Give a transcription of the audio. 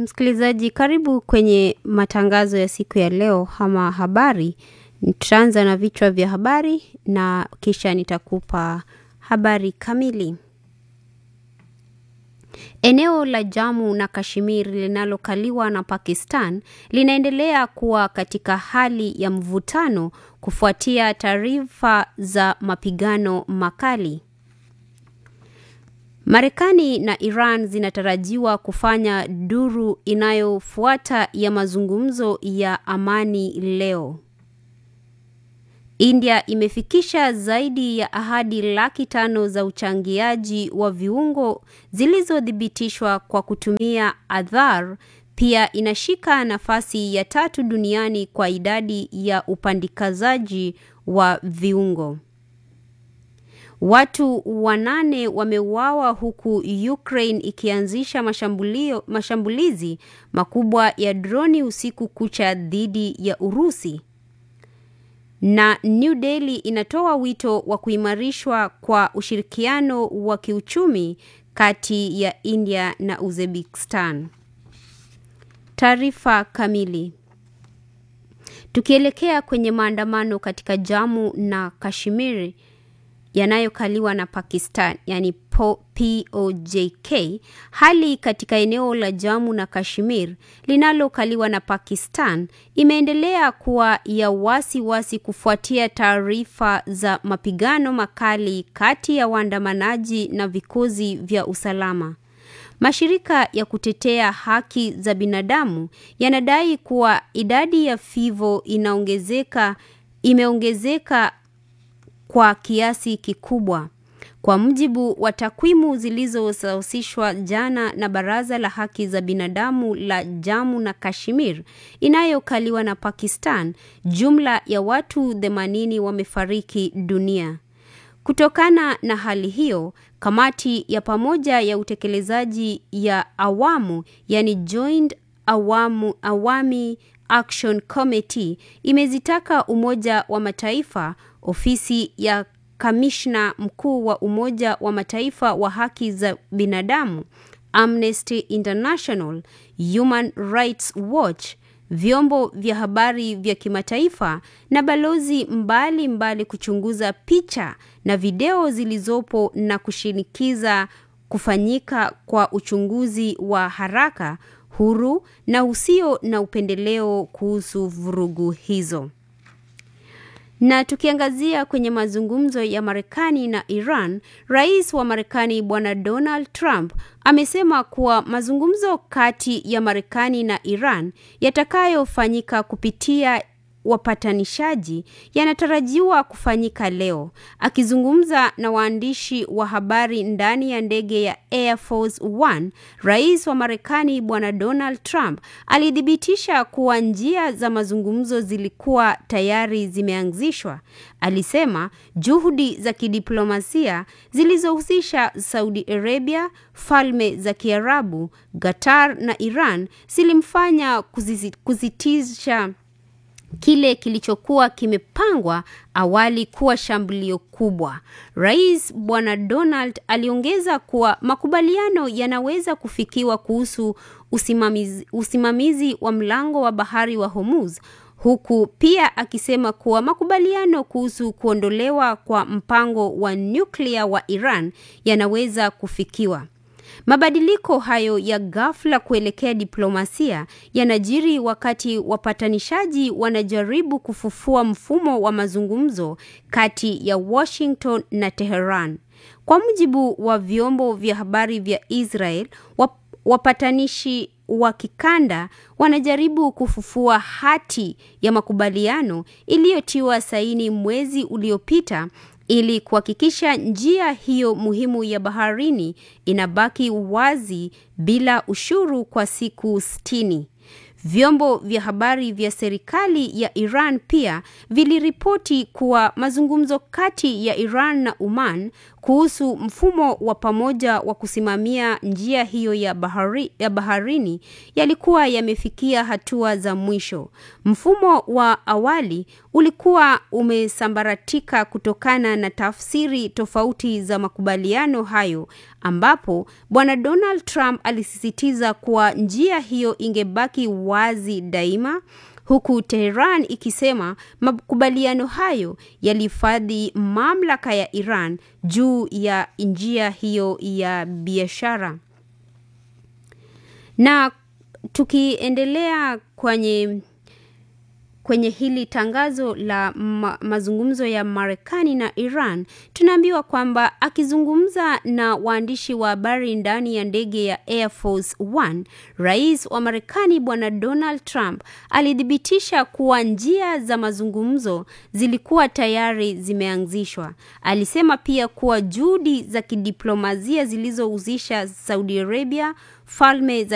Msikilizaji, karibu kwenye matangazo ya siku ya leo ama habari. Tutaanza na vichwa vya habari na kisha nitakupa habari kamili. Eneo la Jammu na Kashmir linalokaliwa na Pakistan linaendelea kuwa katika hali ya mvutano kufuatia taarifa za mapigano makali. Marekani na Iran zinatarajiwa kufanya duru inayofuata ya mazungumzo ya amani leo. India imefikisha zaidi ya ahadi laki tano za uchangiaji wa viungo zilizothibitishwa kwa kutumia Aadhaar. Pia inashika nafasi ya tatu duniani kwa idadi ya upandikazaji wa viungo. Watu wanane wameuawa huku Ukraine ikianzisha mashambulio, mashambulizi makubwa ya droni usiku kucha dhidi ya Urusi. Na New Delhi inatoa wito wa kuimarishwa kwa ushirikiano wa kiuchumi kati ya India na Uzbekistan. Taarifa kamili. Tukielekea kwenye maandamano katika Jammu na Kashmir yanayokaliwa na Pakistan, yani POJK, hali katika eneo la Jammu na Kashmir linalokaliwa na Pakistan imeendelea kuwa ya wasiwasi wasi kufuatia taarifa za mapigano makali kati ya waandamanaji na vikosi vya usalama. Mashirika ya kutetea haki za binadamu yanadai kuwa idadi ya vifo inaongezeka imeongezeka kwa kiasi kikubwa. Kwa mujibu wa takwimu zilizosahihishwa jana na Baraza la Haki za Binadamu la Jammu na Kashmir inayokaliwa na Pakistan, jumla ya watu 80 wamefariki dunia. Kutokana na hali hiyo, kamati ya pamoja ya utekelezaji ya awamu, yani Joint Awamu, Awami Action Committee imezitaka Umoja wa Mataifa, ofisi ya kamishna mkuu wa Umoja wa Mataifa wa haki za binadamu, Amnesty International, Human Rights Watch, vyombo vya habari vya kimataifa na balozi mbali mbali kuchunguza picha na video zilizopo na kushinikiza kufanyika kwa uchunguzi wa haraka, huru na usio na upendeleo kuhusu vurugu hizo. Na tukiangazia kwenye mazungumzo ya Marekani na Iran, Rais wa Marekani Bwana Donald Trump amesema kuwa mazungumzo kati ya Marekani na Iran yatakayofanyika kupitia wapatanishaji yanatarajiwa kufanyika leo. Akizungumza na waandishi wa habari ndani ya ndege ya Air Force One, Rais wa Marekani Bwana Donald Trump alithibitisha kuwa njia za mazungumzo zilikuwa tayari zimeanzishwa. Alisema juhudi za kidiplomasia zilizohusisha Saudi Arabia, Falme za Kiarabu, Qatar na Iran zilimfanya kusitisha kile kilichokuwa kimepangwa awali kuwa shambulio kubwa. Rais Bwana Donald aliongeza kuwa makubaliano yanaweza kufikiwa kuhusu usimamizi, usimamizi wa mlango wa bahari wa Hormuz huku pia akisema kuwa makubaliano kuhusu kuondolewa kwa mpango wa nyuklia wa Iran yanaweza kufikiwa. Mabadiliko hayo ya ghafla kuelekea diplomasia yanajiri wakati wapatanishaji wanajaribu kufufua mfumo wa mazungumzo kati ya Washington na Tehran. Kwa mujibu wa vyombo vya habari vya Israel, wapatanishi wa kikanda wanajaribu kufufua hati ya makubaliano iliyotiwa saini mwezi uliopita ili kuhakikisha njia hiyo muhimu ya baharini inabaki wazi bila ushuru kwa siku sitini. Vyombo vya habari vya serikali ya Iran pia viliripoti kuwa mazungumzo kati ya Iran na Oman kuhusu mfumo wa pamoja wa kusimamia njia hiyo ya, bahari, ya baharini yalikuwa yamefikia hatua za mwisho. Mfumo wa awali ulikuwa umesambaratika kutokana na tafsiri tofauti za makubaliano hayo, ambapo Bwana Donald Trump alisisitiza kuwa njia hiyo ingebaki wazi daima huku Tehran ikisema makubaliano hayo yalihifadhi mamlaka ya Iran juu ya njia hiyo ya biashara. Na tukiendelea kwenye kwenye hili tangazo la ma mazungumzo ya Marekani na Iran, tunaambiwa kwamba akizungumza na waandishi wa habari ndani ya ndege ya Air Force One, rais wa Marekani Bwana Donald Trump alithibitisha kuwa njia za mazungumzo zilikuwa tayari zimeanzishwa. Alisema pia kuwa juhudi za kidiplomasia zilizohusisha Saudi Arabia, falme za